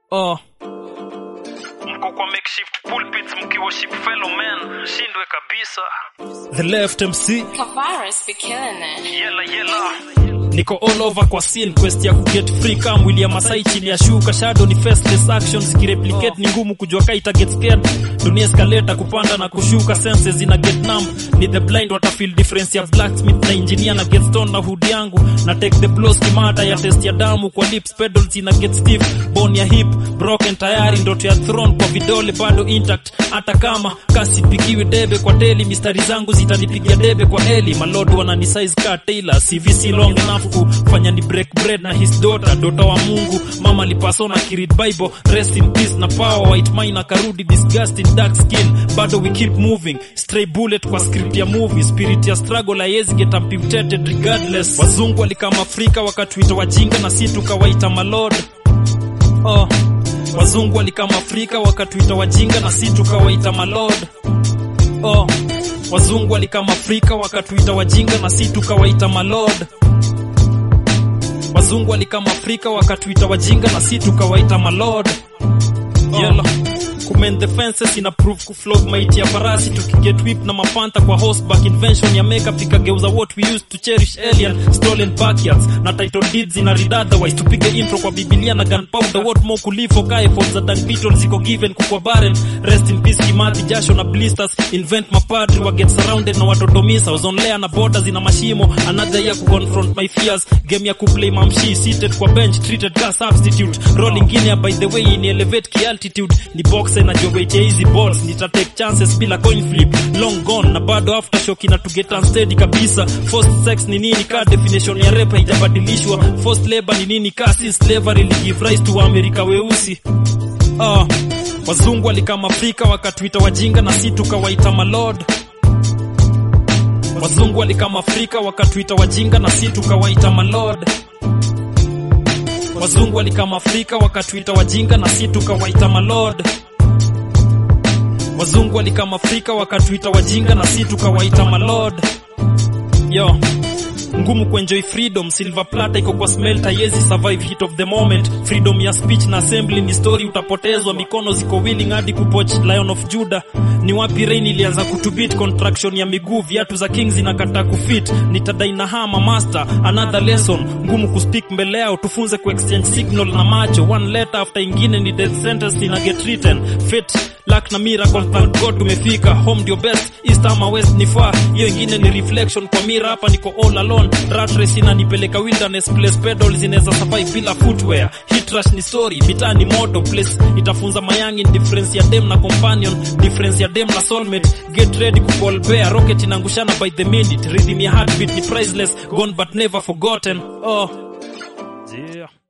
oh. mko kwa makeshift pulpits mkiworship fellow men shindwe kabisa the left mc Kavaris be killing it. yela yela niko all over kwa scene quest ya kuget free kama William Masai chini ya shuka shadow ni faceless actions zikireplicate ni ngumu kujua kai ita get scared dunia escalator kupanda na kushuka senses zina get numb ni the blind wata feel difference ya blacksmith na engineer na get stone na hood yangu na take the blows kimata ya test ya damu kwa lips pedals ina get stiff bone ya hip broken tayari ndoto ya throne kwa vidole bado intact hata kama kasi pigiwi debe kwa teli mistari zangu zitanipigia debe kwa eli malord wanani size ka Taylor CVC long enough kufanya ni break bread na his daughter dota wa Mungu mama lipasona kiread bible rest in peace na power white mine akarudi disgusting dark skin bado we keep moving stray bullet kwa script ya movie spirit ya struggle haiwezi get amputated regardless wazungu walikama Afrika wakatuita wajinga na si tukawaita malord oh. wazungu walikama Afrika wakatuita wajinga na si tukawaita malord oh. wazungu walikama Afrika wakatuita wajinga na si tukawaita malord wazungu walikama Afrika wakatuita wajinga na si tukawaita malord yellow kumen the fences ina prove kuflog maiti ya farasi tukiget whip na mapanta kwa horseback invention ya makeup ikageuza what we used to cherish alien stolen backyards na title deeds ina read otherwise tupige intro kwa biblia na gunpowder what more kulifo kae for za dan beetle ziko given kukwa barren rest in peace kimathi jasho na blisters invent mapadri wa get surrounded na watotomisa ozonlea na borders ina mashimo another year kuconfront my fears game ya kuplay mamshi seated kwa bench treated ka substitute rolling guinea by the way in elevate ki altitude ni boxer na jowete hizi balls nita take chances bila coin flip long gone na bado aftershock ina to get unsteady kabisa forced sex ni nini ka definition ya rap haijabadilishwa forced labor ni nini ka si slavery li give rise to Amerika weusi ah wazungu walikama Afrika wakatuita wajinga na si tukawaita malord wazungu walikama Afrika wakatuita wajinga na si tukawaita malord wazungu walikama Afrika wakatuita wajinga na si tukawaita malord wazungu walikama Afrika wakatuita wajinga na si tukawaita malord yo ngumu kuenjoy freedom silver plata iko kwa smelt haiwezi survive heat of the moment freedom ya speech na assembly ni story utapotezwa mikono ziko willing hadi kupoch lion of judah ni wapi rain ilianza kutubit contraction ya miguu viatu za kings zinakataa kufit nitadai na hama master another lesson ngumu kuspeak mbele yao tufunze kuexchange signal na macho one letter after ingine ni death sentence ina get written fate luck na miracle thank god tumefika home ndio best east ama west ni far hiyo ingine ni reflection kwa mira hapa niko all alone rat race inanipeleka wilderness place pedals zinaweza survive bila footwear hit rush ni story mitaa ni moto place itafunza mayangi difference ya dem na companion difference ya dem na soulmate get ready ku call bear rocket inangushana by the minute rhythm ya heartbeat ni priceless gone but never forgotten oh yeah